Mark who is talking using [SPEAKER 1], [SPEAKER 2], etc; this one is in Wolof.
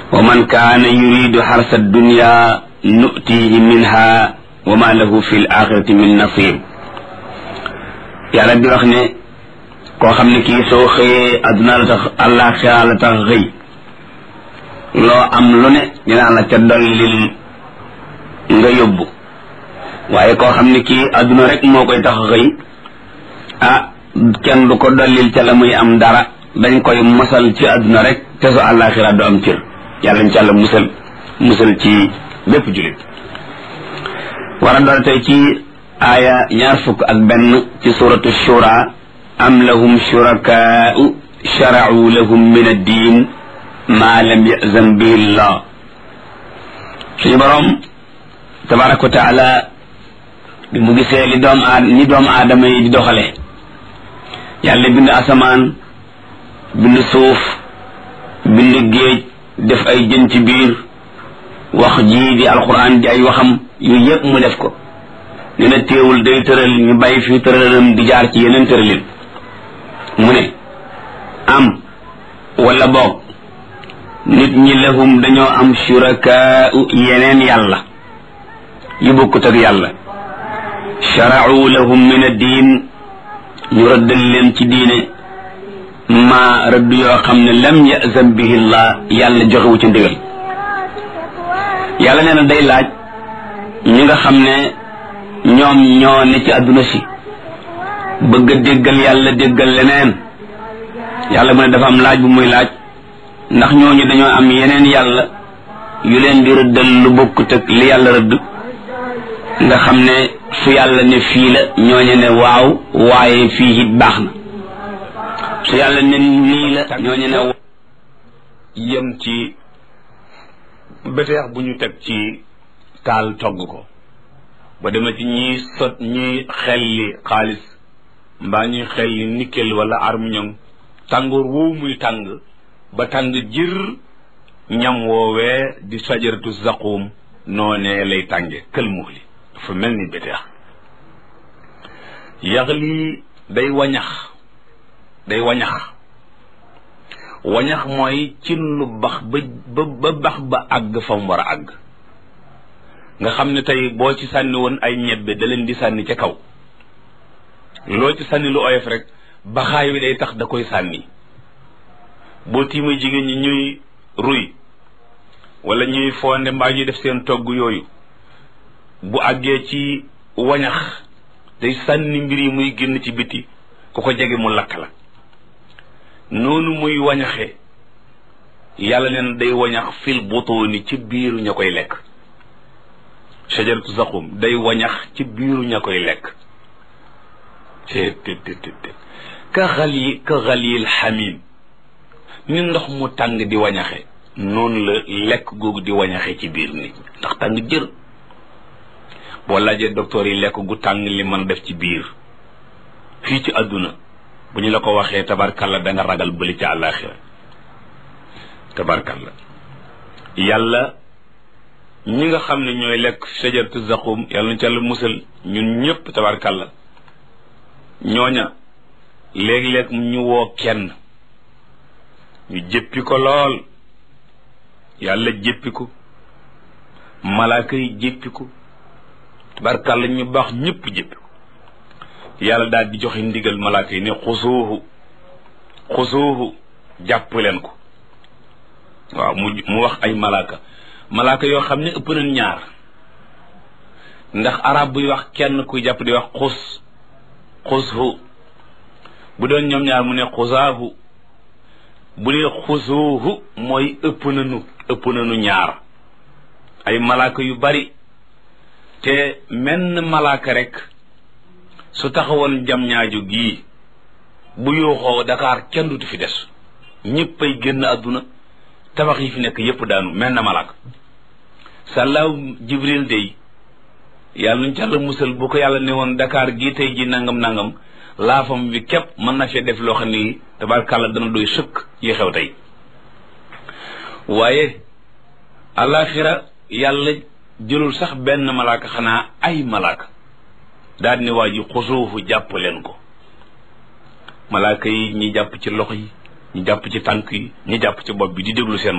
[SPEAKER 1] wa man kaana yuridu xarsa dunya nutihi minha wa ma lahu fi l axirati min nasib yàlla di wax ne koo xam ne kii soo xëyee adduna la tax àllaaxira la tax xëy loo am lu ne dinaa la ca dollil nga yóbbu waaye koo xam ne kii adduna rek moo koy tax xëy ah kenn du ko dollil ca la muy am dara dañ koy mosal ci adduna rek te su àllaaxira du am cër yàlla ñu ci àlla musal musal ci bépp jullit war a doon tey ci aaya ñaar fukk ak benn ci suratu shura am lahum shurakaa'u shara'u lahum min ad-diin maa lam yazan bihi llah suñu borom tabaraka wa taala bi mu gisee li doom aad ni doomu aadama yi di doxale yàlla bind asamaan bind suuf bind géej def ay jën ci biir wax jii di alquran di ay waxam yooyu yëpp mu def ko nee na téewul day tëral ñu bàyyi fi tëralam di jaar ci yeneen tëralin mu ne am wala boog nit ñi lahum dañoo am shurakaa'u yeneen yàlla yu bokkut ak yàlla shara'u lahum min ad-diin ñu rëddal leen ci diine ma rëdd yoo xam ne lam yazan bihi llah yàlla joxewu ci ndigal yàlla nee na day laaj ñi nga xam ne ñoom ñoo ne ci àdduna si bëgg a déggal yàlla déggal leneen yàlla mu ne dafa am laaj bu muy laaj ndax ñooñu dañoo am yeneen yàlla yu leen di rëddal lu bokkut ak li yàlla rëdd nga xam ne su yàlla ne fii la ñooñu ne waaw waaye fii it baax na su yàlla ne nii la ñooñu ne
[SPEAKER 2] yem ci beteex bu ñu teg ci taal togg ko ba demee ci ñiy sot ñiy xelli xaalis mbaa ñuy xelli nickel wala armiñon tàngoor woowu muy tàng ba tàng jër ñam woowee di sajaratu zaqum noonee lay tànge kël muxli dafa mel ni beteex yax lii day wañax day wañax wañax mooy cin lu bax ba ba bax ba àgg fa mu war a àgg nga xam ne tey boo ci sànni woon ay ñebbe da leen di sànni ca kaw loo ci sànni lu oyof rek baxaay wi day tax da koy sànni boo tiimee jigéen ñi ñuy ruy wala ñuy fonde mbaa ñuy def seen togg yooyu bu àggee ci wañax day sànni mbir yi muy génn ci biti ku ko jege mu lakk la noonu muy wañaxe yàlla neen day wañax fil butuuni ci biiru ña koy lekk shajaratu zaqum day wañax ci biiru ña koy lekk te te te te ka xal yi ka xal yil xamim ni ndox mu tàng di wañaxe noonu la lekk googu di wañaxe ci biir nit ndax tàng jër boo laajee docteur yi lekk gu tàng li mën def ci biir fii ci àdduna bu ñu la ko waxee tabarkalla da nga ragal bëli ca àllaaxira tabarkalla yàlla ñi nga xam ne ñooy lekk shajaratu zaqum yàlla na ca la musal ñun ñëpp tabarkalla ñooña léeg-léeg ñu woo kenn ñu jëppi ko lool yàlla jëppi ko malaaka yi jëppi ko tabarkalla ñu baax ñëpp jëppi ko yàlla daal di joxe ndigal malaaka yi ne xusuuhu xusuuhu jàpp leen ko waaw mu mu wax ay malaaka malaaka yoo xam ne ëpp nañ ñaar ndax arab buy wax kenn kuy jàpp di wax xus xushu bu doon ñoom ñaar mu ne xusaahu bu dee xusuuhu mooy ëpp nañu ëpp nañu ñaar ay malaaka yu bari te menn malaaka rek su taxawoon jam ñaaju gii bu yooxoo Dakar kenn dutu fi des ñëpp ay génn àdduna tabax yi fi nekk yépp daanu mel na malaaka sàllaaw jibril day yàlla nuñ càlla musal bu ko yàlla ne woon Dakar gii tey ji nangam nangam laafam bi képp mën na fee def loo xam ni tabarkàlla dana doy sëkk yi xew tey waaye alaxira yàlla jëlul sax benn malaaka xanaa ay malaaka daal ni waa ji xusuufu jàpp leen ko malaaka yi ñi jàpp ci loxo yi ñi jàpp ci tànk yi ñi jàpp ci bopp bi di déglu seen